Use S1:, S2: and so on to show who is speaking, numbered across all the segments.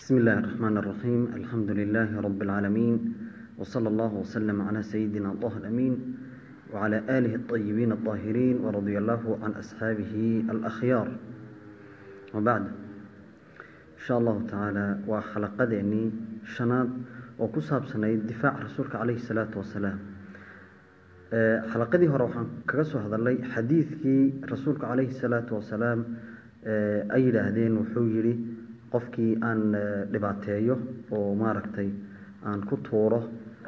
S1: بسم الله الرحمن الرحيم الحمد لله رب العالمين وصلى الله وسلم على سيدنا الله الأمين وعلى آله الطيبين الطاهرين ورضي الله عن أصحابه الأخيار وبعد إن شاء الله تعالى وحلقة شناد وكساب سنة دفاع رسولك عليه الصلاة والسلام xalaqadii hore waxaan kaga soo hadalnay xadiidkii rasuulka calayhi salaatu wasalaam ay yidhaahdeen wuxuu yidhi qofkii aan dhibaateeyo oo maaragtay aan ku tuuro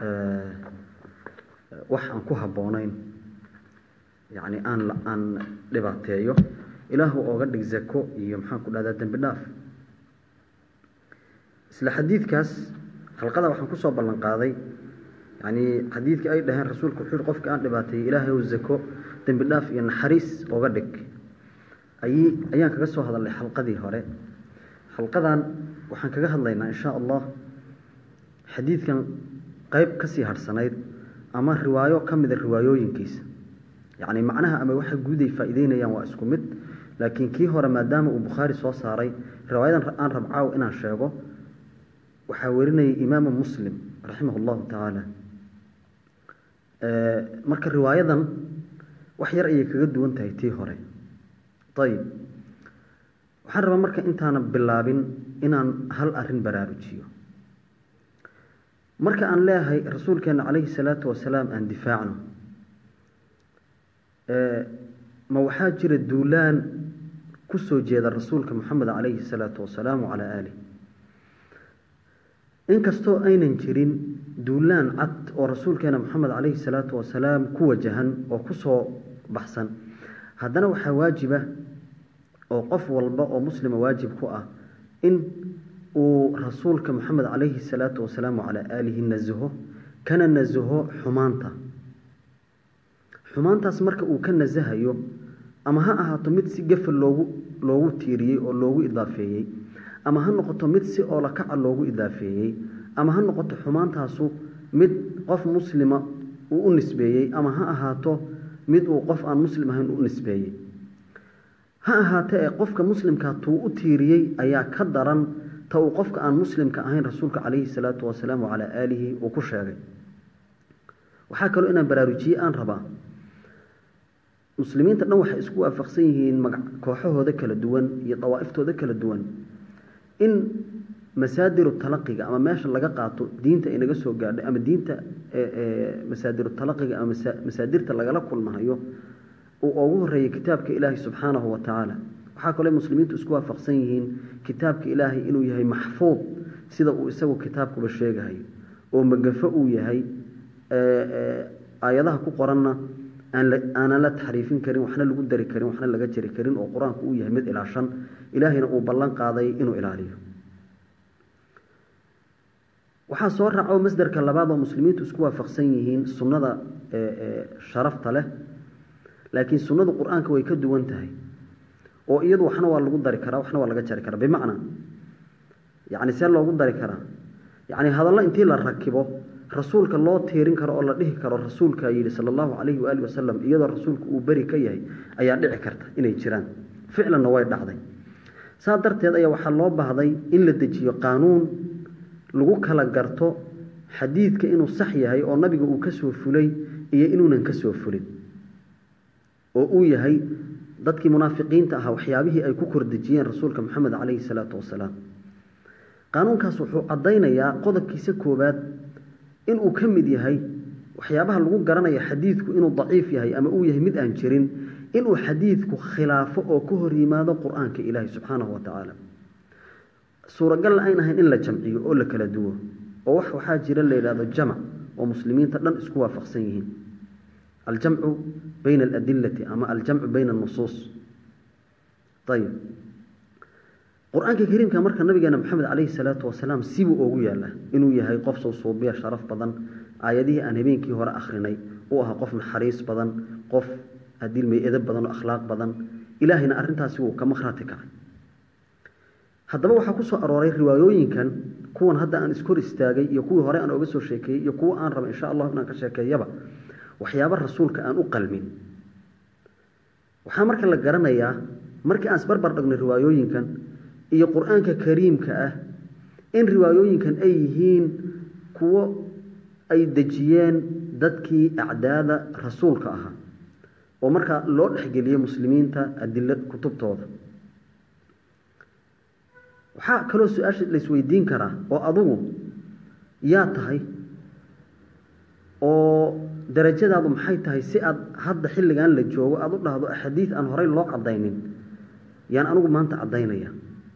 S1: wax aan ku habboonayn yacni aan aan dhibaateeyo ilaahu ooga dhig zako iyo maxaan ku dhahdaa dembi dhaaf isla xadiidkaas xalqada waxaan kusoo ballan qaaday yani xadiidkii ay dhaheen rasuulku wuxuu yihi qofka aan dhibaateeyey ilaahay ow zako dembi dhaaf iyo naxariis oga dhig ay ayaan kaga soo hadalnay xalqadii hore xalqadan waxaan kaga hadlaynaa insha allah xadiidkan qeyb kasii harhsanayd ama riwaayo ka mida riwaayooyinkiisa yacni macnaha ama waxa guud ay faa'iideynayaan waa isku mid laakiin kii hore maadaama uu bukhaari soo saaray riwaayadan aan rabcaaw inaan sheego waxaa werinayay imaamu muslim raximah allahu tacaala marka riwaayadan wax yar ayay kaga duwan tahay tii hore ayib waxaan rabaa marka intaanan bilaabin inaan hal arin baraarujiyo marka aan leeyahay rasuulkeena calayhi salaatu wasalaam aan difaacno ma waxaa jira duulaan ku soo jeeda rasuulka moxamed calayhi salaatu wasalaam wacalaa aalih inkastoo aynan jirin duulaan cad oo rasuulkeena moxamed calayhi salaatu wasalaam ku wajahan oo kusoo baxsan haddana waxaa waajiba oo qof walba oo muslima waajib ku ah in uu rasuulka moxamed calayhi salaatu wasalaam wacalaa aalihi nasaho kana nasaho xumaanta xumaantaas marka uu ka nasahayo ama ha ahaato mid si gafa loogu loogu tiiriyey oo loogu idaafeeyey ama ha noqoto mid si oolakaca loogu idaafeeyey ama ha noqoto xumaantaasu mid qof muslima uu u nisbeeyey ama ha ahaato mid uu qof aan muslim ahayn u nisbeeyey ha ahaatee ee qofka muslimkaa tuu u tiiriyey ayaa ka daran ta uu qofka aan muslimka ahayn rasuulka calayhi salaatu wasalaam wacalaa aalihi uu ku sheegay waxaa kaloo inaan baraarujiye aan rabaa muslimiinta dhan waxay isku waafaqsan yihiin kooxahooda kala duwan iyo dawaa'iftooda kala duwan in masaadiru talaqiga ama meesha laga qaato diinta inaga soo gaadhay ama diinta masaadiru talaqiga ama masaadirta lagala kulmahayo uu ugu horeeyay kitaabka ilaahay subxaanahu wa tacaala waxaa kaloo muslimiintu isku waafaqsan yihiin kitaabka ilaahay inuu yahay maxfuud sida uu isagu kitaabkuba sheegahayo oo magafo uu yahay aayadaha ku qoranna aanan la taxriifin karin waxna lagu dari karin waxna laga jari karin oo qur-aanku uu yahay mid ilaashan ilaahayna uu ballan qaaday inuu ilaaliyo waxaa soo raaco masderka labaad oo muslimiintu isku waafaqsan yihiin sunnada sharafta leh laakiin sunnadu qur-aanka way ka duwan tahay oo iyadu waxna waa lagu dari karaa waxna waa laga jari karaa bimacnaa yacni see loogu dari karaa yacni hadallo intii la rakibo rasuulka loo tiirin karo oo la dhihi karo rasuulkaa yidhi sala allahu calayhi waali wasalam iyadoo rasuulku uu beri ka yahay ayaa dhici karta inay jiraan ficlanna way dhacday saa darteed ayaa waxaa loo baahday in la dejiyo qaanuun lagu kala garto xadiidka inuu sax yahay oo nabiga uu ka soo fulay iyo inuunan ka soo fulin oo uu yahay dadkii munaafiqiinta ahaa waxyaabihii ay ku kordejiyeen rasuulka moxamed calayhi salaatu wasalaam qaanuunkaas wuxuu caddaynayaa qodobkiisa koowaad inuu ka mid yahay waxyaabaha lagu garanaya xadiidku inuu daciif yahay ama uu yahay mid aan jirin inuu xadiidku khilaafo oo ka hor yimaado qur-aanka ilaahi subxaanahu wa tacaala suuragalna ayn ahayn in la jamciyo oo la kala duwo oo wax waxaa jira la yidhahdo jamac oo muslimiinta dhan isku waafaqsan yihiin aljamcu bayna aladilati ama aljamcu bayna anusuus ayib qur-aanka kariimka marka nabigeena maxamed calayhi salaatu wasalaam sibuu oogu yaala inuu yahay qof sowsuubiya sharaf badan aayadihii aan habeenkii hore akhrinay uu ahaa qof naxariis badan qof adilmay edab badan oo akhlaaq badan ilaahayna arrintaasi wuu ka makrati kacay haddaba waxaa ku soo arooray riwaayooyinkan kuwan hadda aan iskor istaagay iyo kuwii hore aan oga soo sheekeeyey iyo kuwa aan raba insha allahu inaan ka sheekeeyaba waxyaaba rasuulka aan u qalmin waxaa marka la garanayaa markii aan isbarbar dhigno riwaayooyinkan iyo qur-aanka kariimka ah in riwaayooyinkan ay yihiin kuwo ay dejiyeen dadkii acdaada rasuulka ahaa oo markaa loo dhexgeliyey muslimiinta adilo kutubtooda waxaa kaloo su-aasha laisweydiin karaa oo adugu yaa tahay oo darajadaadu maxay tahay si aad hadda xilligan la joogo aada u dhahdo axaadiid aan horey loo caddaynin yaan anigu maanta caddaynaya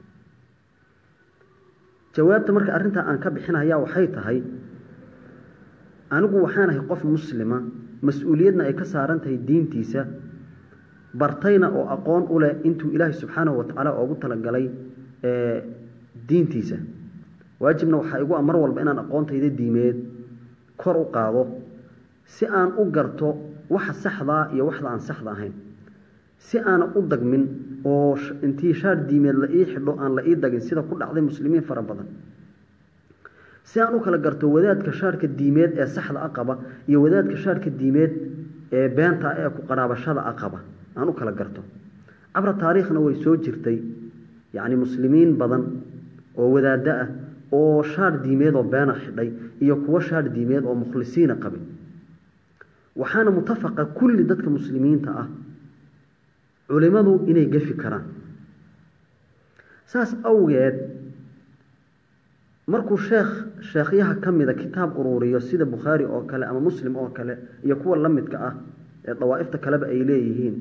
S1: jawaabta marka arrintaa aan ka bixinaya waxay tahay anigu waxaanahay qof muslima mas-uuliyadna ay ka saaran tahay diintiisa bartayna oo aqoon u leh intuu ilaahay subxaanahu watacaala oogu talagalay diintiisa waajibna waxaa igu a mar walba inaan aqoontayda diimeed kor u qaado si aan u garto waxa saxdaa iyo waxda aan saxda ahayn si aana u dagmin oo intii shaar diimeed la ii xidho aan la ii dagin sida ku dhacday muslimiin fara badan si aan u kala garto wadaadka shaarka diimeed ee saxda a qaba iyo wadaadka shaarka diimeed ee beenta ee ku qaraabashada a qaba aan u kala garto cabra taariikhna way soo jirtay yacni muslimiin badan oo wadaaddo ah oo shaar diimeed oo beena xidhay iyo kuwo shaar diimeed oo mukhlisiina qabay waxaana mutafaqa kulli dadka muslimiinta ah culimadu inay gefi karaan saas awgeed markuu sheekh sheekhyaha ka mida kitaab uruuriyo sida bukhaari oo kale ama muslim oo kale iyo kuwa la midka ah ee dawaa'ifta kaleba ay leeyihiin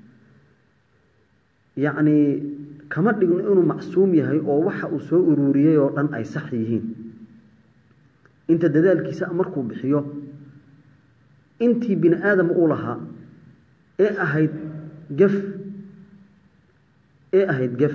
S1: yacnii kama dhigno inuu macsuum yahay oo waxa uu soo uruuriyey oo dhan ay sax yihiin inta dadaalkiisa markuu bixiyo intii bini aadam uu lahaa ee ahayd gef ee ahayd gef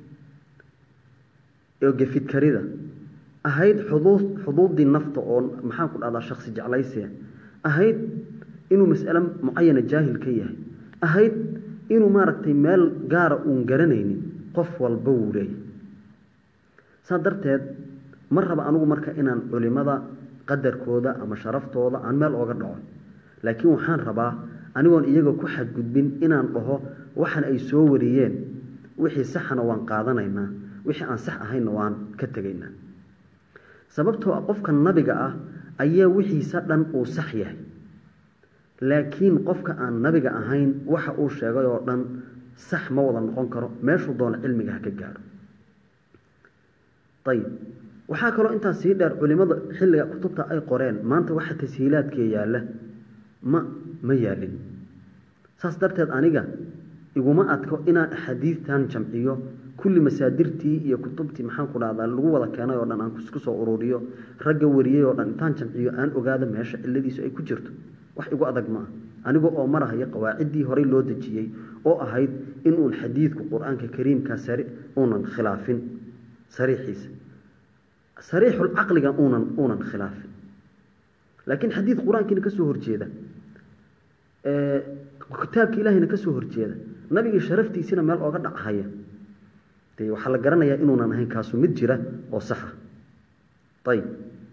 S1: oo gefid karida ahayd xuduud xuduuddii nafta oo maxaan ku dhahdaa shaksi jeclaysiya ahayd inuu mas'ale mucayana jaahil ka yahay ahayd inuu maaragtay meel gaara uun garanaynin qof walba wuu leeyahy saa darteed ma raba anigu marka inaan culimada qadarkooda ama sharaftooda aan meel ooga dhaco laakiin waxaan rabaa anigoon iyaga ku xadgudbin inaan dhaho waxan ay soo wariyeen wixii saxana waan qaadanaynaa wixii aan sax ahaynna waan ka tegaynaa sababtoo ah qofka nabiga ah ayaa wixiisa dhan uu sax yahay laakiin qofka aan nabiga ahayn waxa uu sheegay oo dhan sax ma wada noqon karo meeshuu doono cilmiga ha ka gaaro ayib waxaa kaloo intaas sii dheer culimada xilliga kutubta ay qoreen maanta waxa tashiilaadkee yaalla ma ma yaalin saas darteed aniga iguma adko inaan axaadiidtan jamciyo kulli masaadirtii iyo kutubtii maxaan ku dhahdaa lagu wada keenay oo dhan aan isku soo ururiyo ragga wariyey oo dhan intaan jamciyo aan ogaado meesha cilladiisu ay ku jirto wax igu adag ma ah aniga oo marahaya qawaaciddii horey loo dejiyey oo ahayd inuun xadiidku qur-aanka kariimka sari uunan khilaafin sariixiisa sariixul caqliga uunan uunan khilaafin laakiin xadiid qur-aankiina ka soo horjeeda kitaabka ilaahayna ka soo horjeeda nabigii sharaftiisina meel ooga dhachaya de waxaa la garanayaa inuunan ahayn kaasu mid jira oo saxa ayib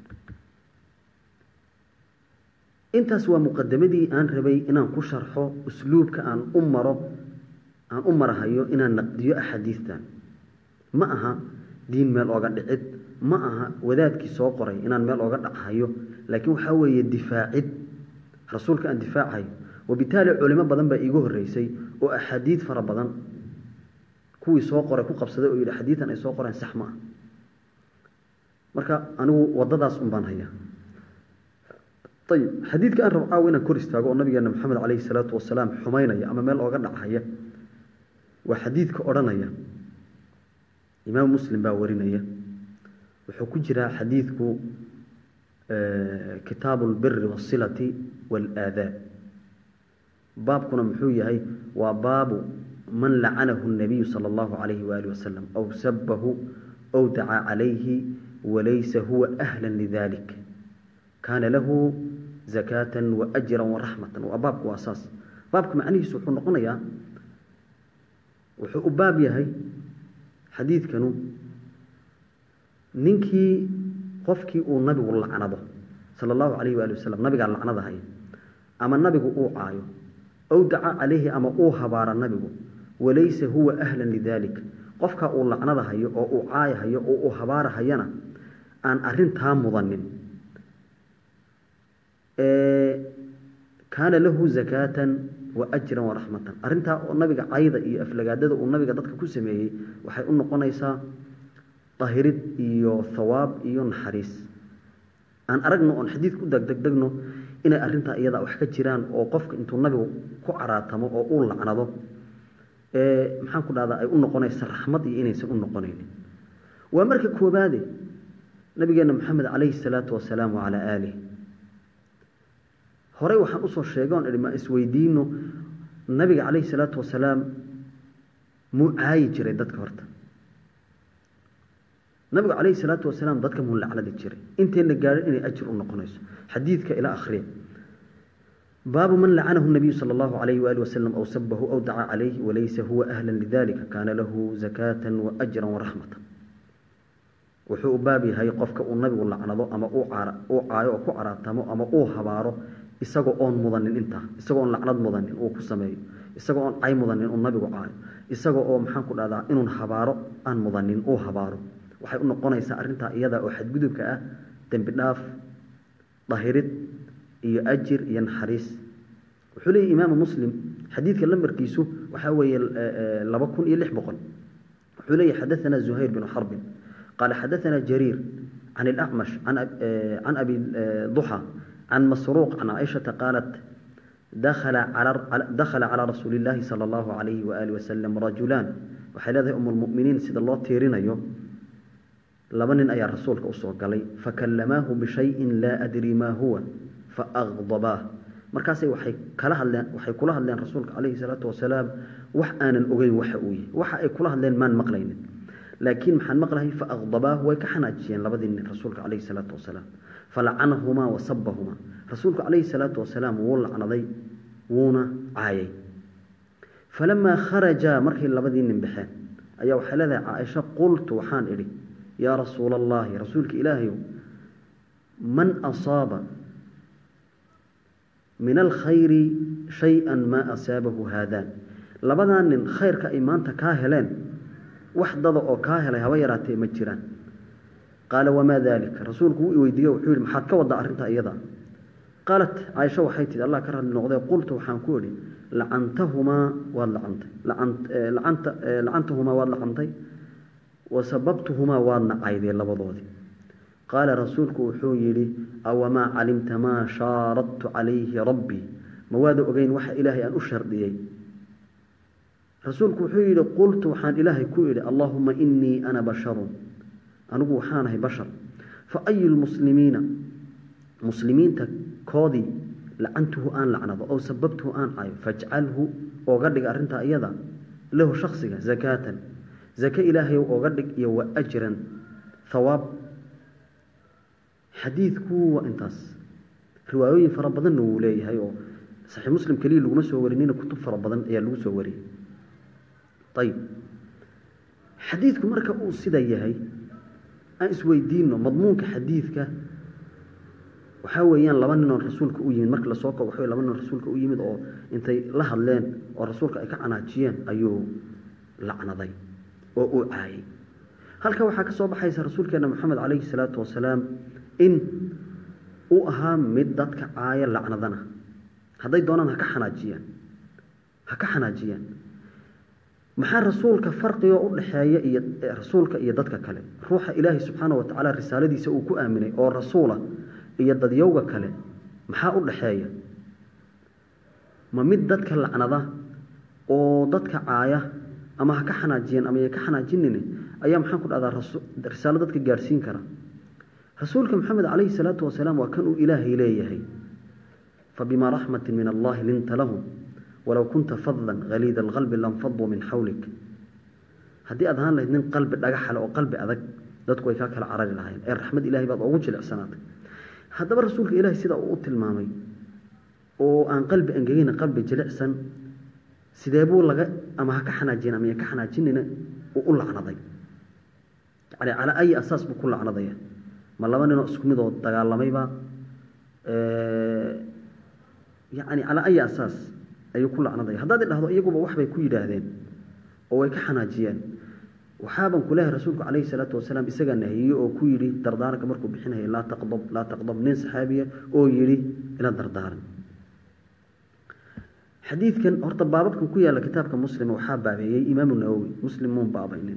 S1: intaas waa muqadamadii aan rabay inaan ku sharxo usluubka aan u maro aan u marahayo inaan naqdiyo axaadiistan ma aha diin meel ooga dhicid ma aha wadaadkii soo qoray inaan meel ooga dhachayo laakiin waxaa weeye difaacid rasuulka aan difaacayo wabitaali culimo badan baa iigu horeysay oo axaadiid fara badan kuwii soo qoray ku qabsaday oo yidhi xadiidan ay soo qoreen sax ma ah marka anigu wadadaas un baan hayaa ayib xadiidka aan rabo caawa inaan kor istaago oo nabigeena maxamed caleyhi salaatu wasalaam xumaynaya ama meel ooga dhachaya waa xadiidka odhanaya imaam muslim baa warinaya wuxuu ku jiraa xadiidku kitaabu lbiri wasilati waalaadaab baabkuna muxuu yahay waa baabu man lacanahu nabiyu sala allahu calayhi waali wasalam aw sabahu aw dacaa calayhi walaysa huwa ahla lidalik kaana lahu zakaatan waajran waraxmatan waa baabku waa saas baabka macnihiisu wuxuu noqonayaa wuxuu u baab yahay xadiidkanu ninkii qofkii uu nabigu lacnado sala allahu calayhi waali wasalam nabigaa lacnada haya ama nabigu uu caayo aw dacaa calayhi ama uu habaara nabigu walaysa huwa ahlan lidalik qofkaa uu lacnada hayo oo uu caayahayo oo uu habaarahayana aan arintaa mudanin kaana lahu zakaatan wa ajran waraxmatan arintaa oo nabiga cayda iyo aflagaadada uu nabiga dadka ku sameeyey waxay u noqonaysaa dahirid iyo thawaab iyo naxariis aan aragno oon xadiid ku degdegdegno inay arintaa iyada wax ka jiraan oo qofka intuu nabigu ku caraatamo oo uu lacnado maxaan ku dhahdaa ay u noqonaysa raxmad iyo inaysan u noqonaynin waa marka koobaade nabigeena maxamed calayhi salaatu wasalaam wacalaa aalih horey waxaan usoo sheegay oon idhi ma isweydiino nabiga calayhi salaatu wasalaam muu caayi jiray dadka horta nabigu calayhi salaatu wasalaam dadka muu lacnadi jiray intayna gaadhin inay ajir u noqonayso xadiidka ila akhriya baabu man lacanahu nabiyu sala allahu calayhi waali wasalam aw sabahu aw dacaa calayhi walaysa huwa ahlan lidalika kaana lahu zakaatan wa ajran waraxmatan wuxuu u baab yahay qofka uu nabigu lacnado ama uu caayo oo ku caraatamo ama uu habaaro isagoo oon mudanin intaa isagoo oon lacnad mudanin uu ku sameeyo isagoo oon cay mudanin uu nabigu caayo isagoo oo maxaan ku dhahdaa inuun habaaro aan mudanin uu habaaro waxay u noqonaysaa arrintaa iyada oo xadgudubka ah dembi dhaaf dahirid iyo ajir iyo naxariis wuxuu leeyahy imaamu muslim xadiidka lambarkiisu waxaa weeye laba kun iyo lix boqol wuxuu leeyahy xadaثana zuhayr binu xarbin qaala xadaثana jariir can اlacmash can abi duxa can masruuq can caaishata qaalat dakhala calى rasuuli اllaahi salى اllahu alayhi waali wasalam rajulaan waxay leedahay um lmuminiin sida loo tiirinayo laba nin ayaa rasuulka usoo galay fakallamaahu bishayin laa adri maa huwa faaqdabaah markaasay waxay kala hadleen waxay kula hadleen rasuulka calayhi salaatu wasalaam wax aanan ogeyn waxa uu yahay waxa ay kula hadleen maan maqlaynin laakiin maxaan maqlahay faaqdabaah way ka xanaajiyeen labadii nin rasuulka calayhi salaatu wasalaam falacanahumaa wasabahumaa rasuulku calayhi salaatu wasalaam wuu lacnaday wuuna caayay falamaa kharajaa markay labadii nin baxeen ayaa waxay leedahay caaisha qultu waxaan idhi yaa rasuula allaahi rasuulka ilaahayow man asaaba min alkhayri shay-an maa asaabahu haadaan labadaa nin khayrka ay maanta kaa heleen wax dada oo kaa helay haba yaraatee ma jiraan qaala wamaa daalika rasuulku wuu iweydiiye wuxuu yihi maxaad ka waddaa arrintaa iyada qaalat caaisha waxay tihi allah ka radli noqdee qultu waxaan ku idhi lacantahumaa waad lacantay lacantahumaa waad lacantay wasababtuhumaa waadna caydee labadoodii qaala rasuulku wuxuu yidhi awamaa calimta maa shaaradtu calayhi rabbii ma waada ogeyn waxa ilaahay aan u shardiyey rasuulku wuxuu yidhi qultu waxaan ilaahay ku idhi allaahuma inii ana basharun anigu waxaanahay bashar fa ayu lmuslimiina muslimiinta koodii lacantuhu aan lacnado ow sababtuhu aan cayo fajcalhu ooga dhig arrintaa iyada lahu shaksiga zakaatan zake ilaahayow ooga dhig iyo wa ajran thawaab xadiidku waa intaas riwaayooyin fara badanna wuu leeyahay oo saxiix muslim keliya laguma soo warinina kutub fara badan ayaa lagu soo wariyey ayib xadiidku marka uu sida yahay aan isweydiino madmuunka xadiidka waxaa weeyaan laba nin oo rasuulka u yimid marka lasoo koobo waxa laba nin oo rasuulka u yimid oo intay la hadleen oo rasuulka ay ka canaajiyeen ayuu lacnaday oo uu caayay halka waxaa ka soo baxaysa rasuulkeena moxamed calayhi salaatu wasalaam in uu ahaa mid dadka caaya lacnadana hadday doonaan haka xanaajiyaan ha ka xanaajiyaan maxaa rasuulka farqigo u dhaxeeya iyo rasuulka iyo dadka kale ruuxa ilaahay subxaana wa tacaala risaaladiisa uu ku aaminay oo rasuula iyo dadyowga kale maxaa u dhaxeeya ma mid dadka lacnada oo dadka caaya ama ha ka xanaajiyeen ama ya ka xanaajinin ayaa maxaan ku dhahdaa risaalo dadka gaadhsiin kara rasuulka maxamed calayhi salaatu wasalaam waa kan uu ilaahay leeyahay fabimaa raxmatin min allahi linta lahum walow kunta fadan haliida alqalbi lanfaduu min xawlik haddii aad ahaan lahayd nin qalbi dhagaxale oo qalbi adag dadku way kaa kala carari lahayen ee raxmad ilahay baad ugu jilicsanaatay haddaba rasuulka ilaahay sida uu u tilmaamay oo aan qalbi angegina qalbi jilicsan sidee buu laga ama ha ka xanaajin ama ya ka xanaajinina uu u lacnaday yani calaa ayi asaas buu ku lacnadaya ma laba ninoo isku midoo dagaalamayba yani calaa ayi asaas ayuu ku lacnadaya haddaad idhahdo iyaguba waxbay ku yidhaahdeen oo way ka xanaajiyeen waxaaban ku leehay rasuulku calayhi salaatu wasalaam isagaa nahiyey oo ku yidhi dardaaranka markuu bixinayay laa taqdab laa taqdab nin saxaabiya oo yidhi ila dardaaran xadiidkan horta baababkan ku yaalla kitaabka muslima waxaa baabeeyey imaamu nawowi muslim muun baabaynin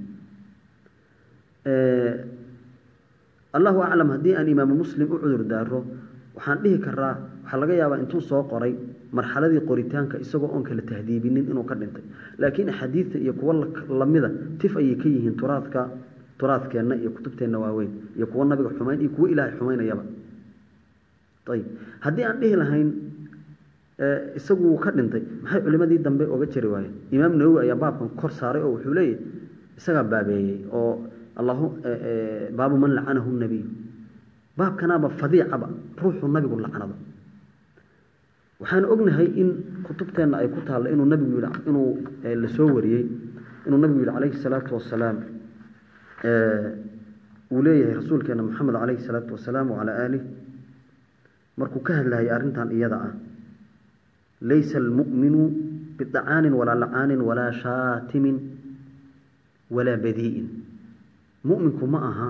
S1: allahu aclam haddii aan imaamu muslim u cudur daaro waxaan dhihi karaa waxaa laga yaabaa intuu soo qoray marxaladii qoritaanka isagoo oon kala tahdiibinin inuu ka dhintay laakiin axaadiidta iyo kuwo lamida tif ayay ka yihiin turaadka turaadkeenna iyo kutubteenna waaweyn iyo kuwo nabiga xumayn iyo kuwo ilaahay xumaynayaba ayib haddii aan dhihi lahayn isagu wuu ka dhintay maxay culimadii dambe oga jari waayeen imaam nawowi ayaa baabkan kor saaray oo wuxuu leeyahy isagaa baabeeyey oo allahu baabu man lacanahu nabiy baabkanaaba fadiicaba ruuxuu nabigu lacnado waxaan ognahay in kutubteenna ay ku taalla inuu nabigu yidhi inuu la soo wariyey inuu nabigu yidhi calayhi salaatu wasalaam uu leeyahay rasuulkeena moxamed calayhi salaatu wasalaam wacalaa aalih markuu ka hadlayay arrintan iyada ah laysa almu'minu bidacaanin walaa lacaanin walaa shaatimin walaa badii'in mu'minku ma aha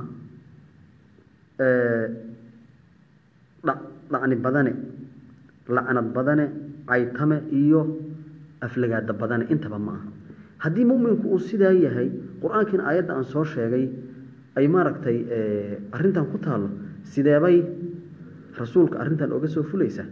S1: dhacni badane lacnad badane caytame iyo aflagaada badane intaba ma aha haddii muminku uu sidaa yahay qur-aankiina aayadda aan soo sheegay ay maaragtay arrintan ku taallo sideebay rasuulka arrintan oga soo fulaysaa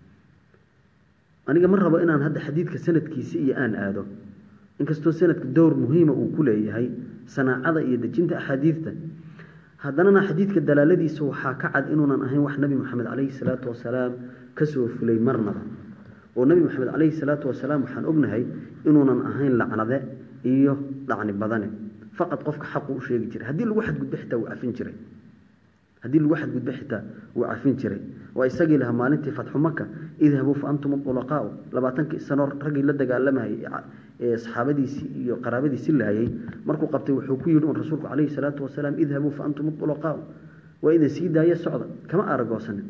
S1: aniga ma rabo inaan hadda xadiidka sanadkiisi iyo aan aado inkastoo sanadka dowr muhiima uu ku leeyahay sanaacada iyo dejinta axaadiidta haddanana xadiidka dalaaladiisa waxaa ka cad inuunan ahayn wax nebi moxamed calayhi salaatu wasalaam kasoo fulay marnaba oo nebi moxamed calayhi salaatu wasalaam waxaan ognahay inuunan ahayn lacnade iyo dhacni badane faqad qofka xaqu u sheegi jiray haddii lagu xadgudbo xitaa wuu cafin jiray haddii lagu xadgudbo xitaa wuu cafin jiray waa isagii lahaa maalintii fatxu maka idhabuu fa antum ulaqaau labaatankii sano raggii la dagaalamayay ee saxaabadiisii iyo qaraabadiisi laayay markuu qabtay wuxuu ku yidhi un rasuulku calayhi salaatu wasalaam idhabuu fa antum ulaqaau waa idin sii daaya socda kama aragoosanin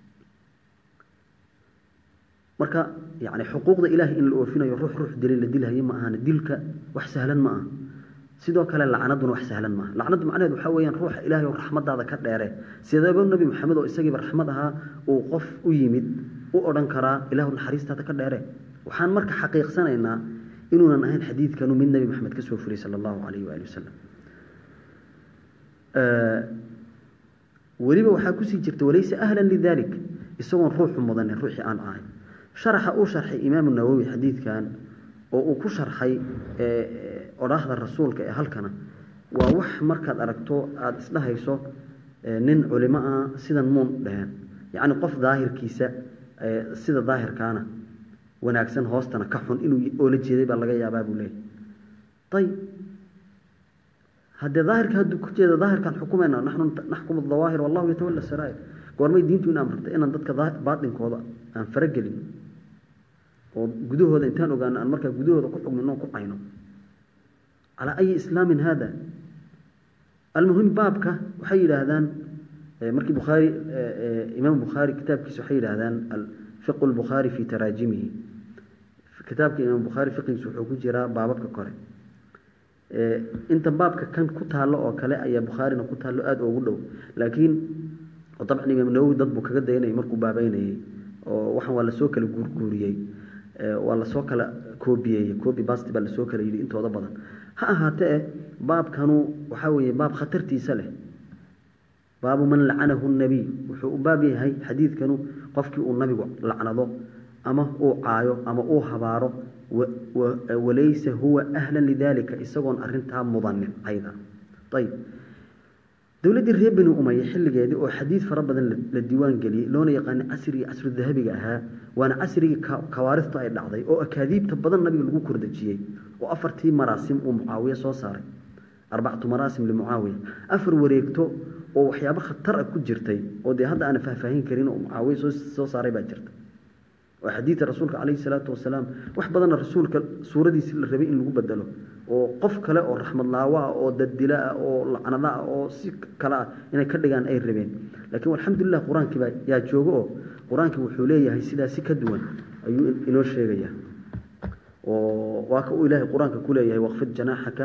S1: marka yani xuquuqda ilaahay in la oofinayo ruux ruux dilay la dilhayo ma ahana dilka wax sahlan ma aha sidoo kale lacnaduna wax sahlan maaha lacnadu macnaheed waxaa weyaan ruuxa ilaahay oo raxmadaada ka dheere sideeba nebi maxamed oo isagiiba raxmad ahaa uu qof u yimid u odhan karaa ilaahu naxariistaada ka dheere waxaan marka xaqiiqsanaynaa inuunan ahayn xadiidkanu mid nebi maxamed kasoo furay sala allahu calayhi waali wasalam weliba waxaa kusii jirta walaysa ahlan lidalik isagoon ruuxu mudanin ruuxii aan ahay sharaxa uu sharxay imaamu nawowi xadiidkan oo uu ku sharxay odhaahda rasuulka ee halkana waa wax markaad aragto aada isdhahayso nin culimo ah sidan muun dheheen yacni qof daahirkiisa sida daahirkaana wanaagsan hoostana ka xun inuu oola jeeday baa laga yaabaa buu leeyahy ayib haddee daahirka hadduu ku jeeda daahirkaan xukumayna naxnu naxkumu dawaahir wallahu yatawalla saraa'ir goormay diintu in amrtay inaan dadka baatinkooda aan faragelin oo gudahooda intaan ogaano aan markaa gudahooda ku xugmino ku cayno calaa ayi islaamin haada almuhim baabka waxay yidhaahdaan markii bukhaari imaam bukhaari kitaabkiisa waxay yidhaahdaan fiqu lbukhaari fi taraajimihi kitaabka imaam bukhaari fiqigiisa wuxuu ku jiraa baababka kore inta baabka kan ku taallo oo kale ayaa bukhaarina ku taallo aada ugu dhow laakiin dabcan imaam nawowi dad buu kaga dayanayay markuu baabeynayey oo waxaan waa lasoo kala guurguuriyey waa lasoo kala koobiyeeyey coobi basti baa lasoo kala yidhi intooda badan ha ahaatee baabkanu waxaa weeye baab khatartiisa leh baabu man lacanahu nabiy wuxuu u baab yahay xadiidkanu qofkii uu nabigu lacnado ama uu caayo ama uu habaaro walaysa huwa ahlan lidalika isagoon arintaa mudanin ayda ayib dowladdii reer bani umaya xilligeedii oo xadiid fara badan la diiwaan geliyey loona yaqaanay casrigii casru dahabiga ahaa waana casrigii kawaariftu ay dhacday oo akaadiibta badan nabiga lagu kordajiyey oo afartii maraasim uu mucaawiye soo saaray arbacatu maraasim limucaawiya afar wareegto oo waxyaabo khatar ah ku jirtay oo dee hadda aana faahfaahin karin oo mucaawiye soo saaray baa jirta oo xadiidka rasuulka calayhi salaatu wasalaam wax badanna rasuulka suuradiisii la rabay in lagu bedelo oo qof kale oo raxmad laawo ah oo daddilo ah oo lacnado ah oo si kale ah inay ka dhigaan ay rabeen laakiin alxamdulilah qur-aankii baa yaa joogo oo qur-aankii wuxuu leeyahay sidaa si ka duwan ayuu inoo sheegayaa oo waa ka uu ilaahay qur-aanka ku leeyahay waqfid janaaxaka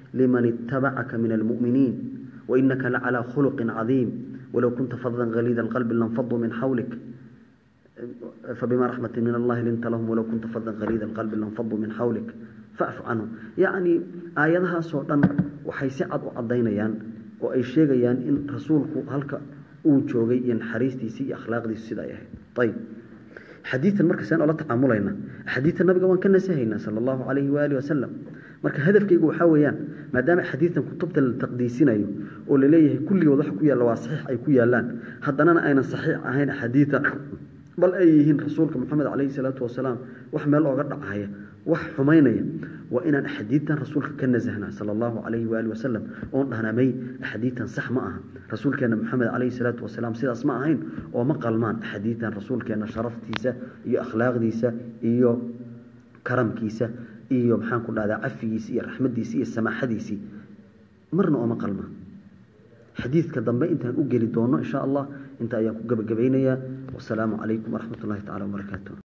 S1: liman ittabacaka min almu'miniin wainaka lacalaa khuluqin cadiim walow kunta fadlan haliida alqalbi lanfaduu min xawlik فبما رحمة من الله لنت لهم ولو كنت فظا غليظ القلب لانفضوا من حولك فاعف عنهم يعني آياتها سودان waxay si cad u cadeynayaan oo ay sheegayaan in rasuulku halka uu joogay in xariistiisa iyo akhlaaqdiisa sida ay ahayd tayib xadiidan marka saan ola tacaamulayna xadiidan nabiga waan ka nasahaynaa sala allahu calayhi waalihi wasalam marka hadafkaygu waxaa weeyaan maadaama xadiidan kutubta la taqdiisinayo oo la leeyahay kulligood waxa ku yaalla waa saxiix ay ku yaallaan haddanana aynan saxiix ahayn axaadiida bal ay yihiin rasuulka moxamed calayhi salaatu wasalaam wax meel ooga dhacaya wax xumaynaya waa inaan axaadiidtan rasuulka ka nasahnaa sala allahu calayhi waali wasalam oon dhahnamay axaadiidtan sax ma aha rasuulkeenna moxamed calayhi salaatu wasalaam sidaas ma ahayn oo ma qalmaan axaadiidtan rasuulkeenna sharaftiisa iyo akhlaaqdiisa iyo karamkiisa iyo maxaan ku dhahdaa cafigiisi iyo raxmadiisi iyo samaaxadiisii marna ooma qalmaan xadiidka dambe intaan u geli doono insha allah inta ayaan ku gabagabaynayaa wasalaamu calaykum waraxmat ullahi tacala wabarakaatu